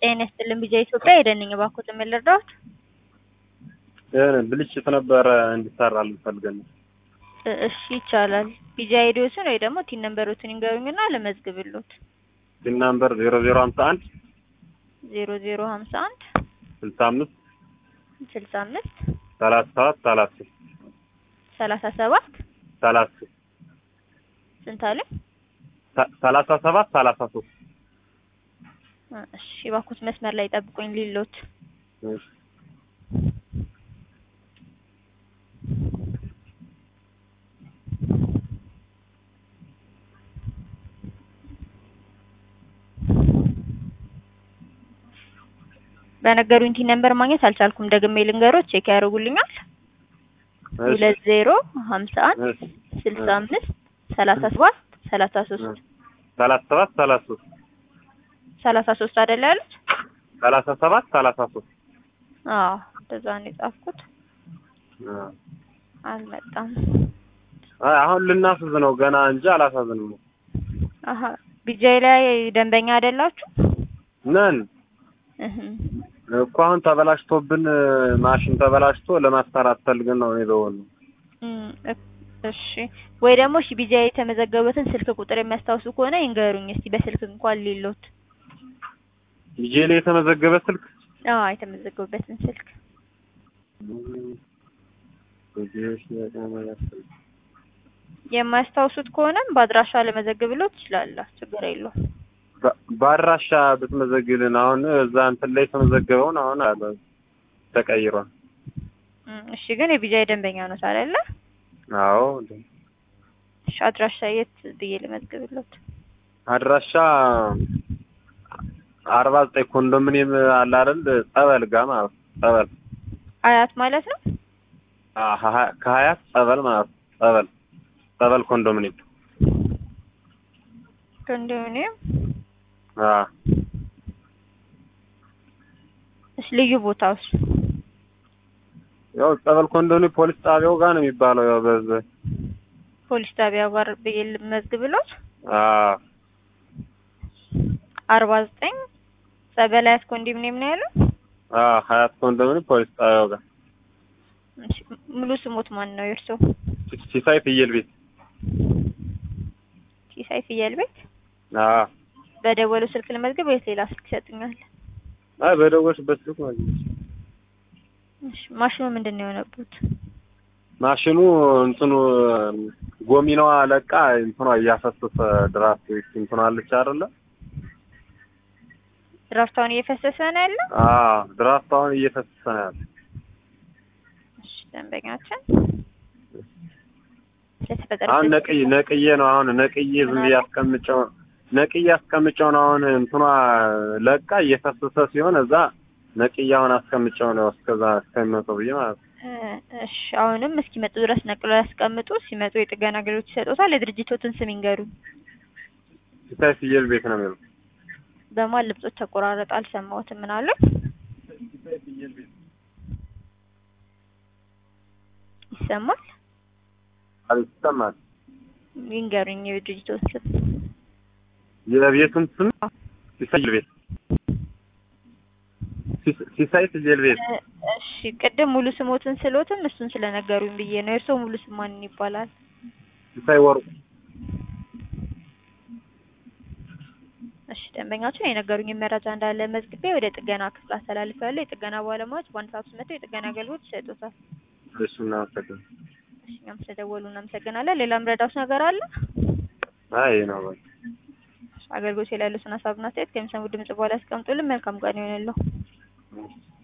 ጤና ይስጥልን ቢጃ ኢትዮጵያ የደንኝ ባኮት ምን ልርዳዎት? የሆነ ብልሽት ነበረ እንዲሰራልን ፈልገን ነው። እ- እሺ ይቻላል። ቢጃ አይዲዎትን ወይ ደግሞ ቲን ነምበሮትን ይንገሩኝና ልመዝግብሎት። ሲን ናምበር ዜሮ ዜሮ ሀምሳ አንድ ዜሮ ዜሮ ሀምሳ አንድ ስልሳ አምስት ስልሳ አምስት ሰላሳ ሰባት ሰላሳ ሶስት ሰላሳ ሰባት ሰላሳ ሶስት ስንት አለ? ሰ- ሰላሳ ሰባት ሰላሳ ሶስት እ፣ እሺ ባኮት መስመር ላይ ጠብቁኝ ሊሎት እሺ። በነገሩኝ ቲን ነምበር ማግኘት አልቻልኩም። ደግሜ ልንገሮት ቼክ ያደርጉልኛል። እሺ። ሁለት ዜሮ ሀምሳ አንድ እሺ። ስልሳ አምስት ሰላሳ ሰባት ሰላሳ ሶስት ሰላሳ ሰባት ሰላሳ ሶስት ሰላሳ ሶስት አይደለ ያሉት? ሰላሳ ሰባት ሰላሳ ሶስት አዎ እንደዛ ነው የጻፍኩት። አ። አልመጣም። አይ አሁን ልናስዝ ነው ገና እንጂ አላሳዝንም። አሀ ቢጃይ ላይ ደንበኛ አይደላችሁ? ነን እህ እኮ አሁን ተበላሽቶብን ማሽን ተበላሽቶ ለማሰራት ፈልገን ነው የደወል ነው። እም፣ እክ- እሺ ወይ ደግሞ እሺ ቢጃይ የተመዘገበበትን ስልክ ቁጥር የሚያስታውሱ ከሆነ ይንገሩኝ እስቲ በስልክ እንኳን ሊሎት። ልጄ ላይ የተመዘገበ ስልክ አዎ የተመዘገበበትን ስልክ የማያስታውሱት ከሆነም በአድራሻ ለመዘግብሎት ይችላል። ችግር የለውም። በ- በአድራሻ ብትመዘግልን አሁን እዛ እንትን ላይ የተመዘገበውን አሁን አለ ተቀይሯል። እም፣ እሺ ግን የቢጃይ ደንበኛ ነው አይደለ? አዎ እሺ አድራሻ የት ብዬ ልመዝግብሎት? አድራሻ አርባ ዘጠኝ ኮንዶሚኒየም አለ አይደል? ጸበል ጋር ማለት ነው። ጸበል አያት ማለት ነው። አ- ሀ- ከሀያት ጸበል ማለት ነው። ጸበል ጸበል ኮንዶሚኒየም ኮንዶሚኒየም አ እሺ ልዩ ቦታውስ? ያው ጸበል ኮንዶሚኒየም ፖሊስ ጣቢያው ጋር ነው የሚባለው። ያው በዛ ፖሊስ ጣቢያ ጋር ብዬ ልመዝግብሎት? አ አርባ ዘጠኝ ጸበል አያት ኮንዶሚኒየም ነው ያለው? አ ሀያት ኮንዶሚኒየም ፖሊስ ጣቢያው ጋር እሺ ሙሉ ስሞት ማን ነው የእርሶ? ሲ- ሲሳይ ፍየል ቤት ሲሳይ ፍየል ቤት። አ በደወሉ ስልክ ልመዝግብ ወይስ ሌላ ስልክ ይሰጡኛል? አይ በደወልሽበት ስልክ ማለት ነው። እሺ ማሽኑ ምንድን ነው የሆነበት? ማሽኑ እንትኑ ጎሚናዋ ለቃ እንትኗ እያፈሰሰ ድራፍት እንትኗ አለች አይደለ? ድራፍታውን እየፈሰሰ ነው ያለው? አ ድራፍት አሁን እየፈሰሰ ነው ያለው። እሺ ደንበኛችን ስለተፈጠረ አሁን ነቅዬ ነቅዬ ነው አሁን ነቅዬ ዝም ብዬ አስቀምጨው ነቅዬ አስቀምጨው ነው አሁን እንትኗ ለቃ እየፈሰሰ ሲሆን እዛ ነቅዬ አሁን አስቀምጨው ነው እስከዛ እስከሚመጣው ብዬ ማለት ነው። እሺ አሁንም እስኪመጡ ድረስ ነቅለው ያስቀምጡ። ሲመጡ የጥገና አገልግሎት ይሰጡታል። የድርጅቶትን ስም ይንገሩኝ። ሲሳይ ፍየል ቤት ነው የሚለው። በማን ልብጾች ተቆራረጠ? አልሰማሁትም። ምን አለ? ይሰማል? አቤት ይሰማል። ይንገሩኝ የድርጅቶትን ስም። የቤቱን ስም ሲሳይ ፍየል ቤት ሲስ- ሲሳይ ፍየል ቤት እ- እሺ ቅድም ሙሉ ስሞትን ስሎትም እሱን ስለነገሩኝ ብዬ ነው። የእርስዎ ሙሉ ስም ማን ይባላል? ሲሳይ ወርቁ እሺ ደንበኛችን የነገሩኝን መረጃ እንዳለ መዝግቤ ወደ ጥገና ክፍል አስተላልፌያለሁ። የጥገና ባለሙያዎች በአንድ ሰዓት ውስጥ መጥተው የጥገና አገልግሎት ይሰጡታል። እሱ እናመሰግናለን። እሺ እኛም ስለደወሉ እናመሰግናለን። ሌላ ምረዳውስ ነገር አለ? አይ ይሄ ነው በቃ። አገልግሎት ላይ ያሉትን ሀሳብና አስተያየት ከሚሰሙ ድምጽ በኋላ ያስቀምጡልን። መልካም ቀን ይሆንልዎ።